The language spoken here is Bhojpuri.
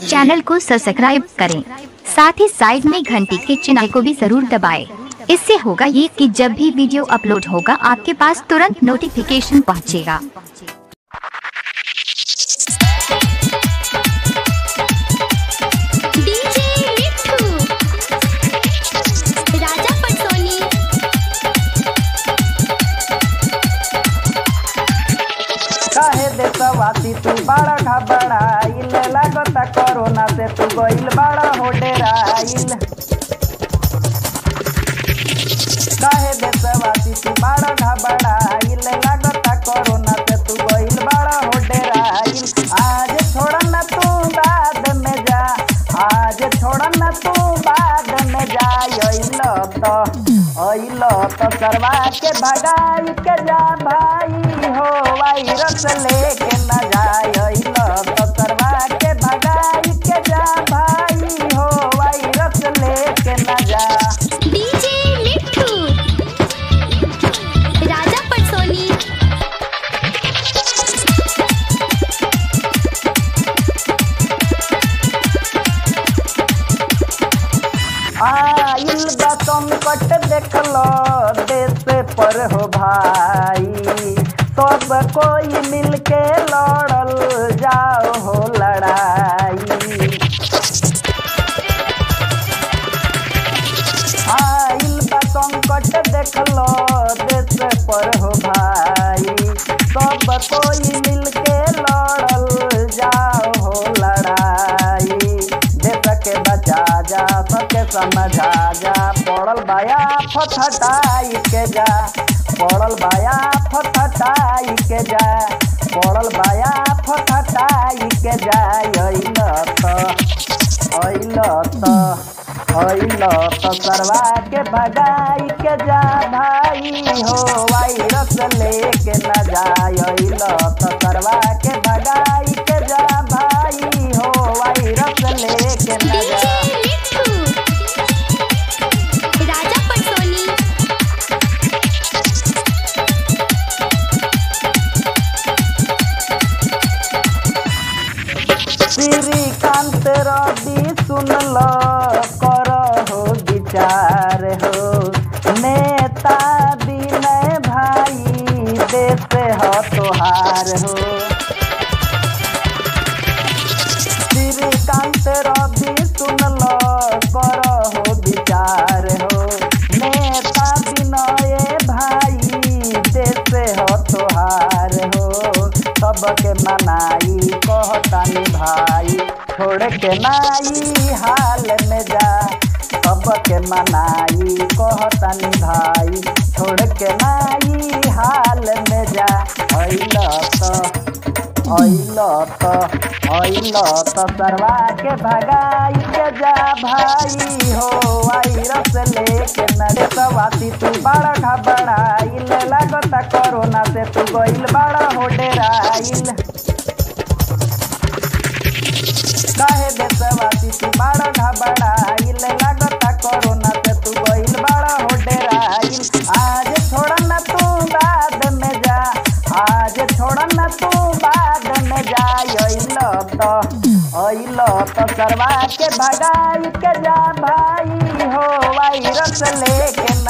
चैनल को सब्सक्राइब करें साथ ही साइड में घंटी के चिन्ह को भी जरूर दबाएं। इससे होगा ये कि जब भी वीडियो अपलोड होगा आपके पास तुरंत नोटिफिकेशन पहुंचेगा डीजे मिठू राजा पटोनी काहे देशवासी तू बड़ा घबराइल लागता कोरोना से तू गइल बड़ा हो डेराइल काहे देशवासी तू बड़ा घबराइल लागता कोरोना से तू गइल बड़ा हो डेराइल आज छोड़ा ना तू बाद में जा आज छोड़ा ना तू बाद में जा अइल तो अइल तो करवा के भगाई के जा भाई हो वायरस लेके न जाए अइल तो करवा के भगाई के जा भाई हो वायरस लेके न जा डीजे मिठू राजा पटोनी आइल बा संकट देखलो देश पर हो भाई सब कोई मिलके लड़ल जाओ हो लड़ाई आइल बा संकट देखलो देश पर हो भाई सब कोई मिलके लड़ल जाओ हो लड़ाई देश के बचा जा सबके समझा जा पड़ल बाया फटहटाई के जा पड़ल बाया फटहटाई के जा पड़ल बाया फटहटाई के जा अइल तो अइल तो अइल तो करवा के भगाई के जा भाई हो वायरस लेके न जाय अइल तो करवा के भगाई के जा भाई हो वायरस लेके न डीजे जा मिठू राजा पटोनी श्रीकांत रवि सुनल कर हो विचार हो नेता विनय भाई देश ह तोहार हो श्रीकांत रवि सुनल कर हो विचार हो नेता विनय भाई देश ह तोहार हो सबके मनाई कहतानी भाई छोड़ के नाई हाल में जा सबके मनाई कहतानी भाई छोड़ के नाई हाल में जा अइल तो अइल तो अइल तो सरवा के भगाई के जा भाई हो वायरस लेके नरेशवासी तू बड़ा घबराइल लागता कोरोना से तू गइल बड़ा हो डेराइल काहे देशवासी तू बड़ा घबराइल लागता कोरोना से तू गइल बड़ा हो डेराइल आज छोड़ा ना तू बाद में जा आज छोड़ा ना तू बाद में जा अइल तो अइल तो करवा के भगाई के जा भाई हो वायरस लेके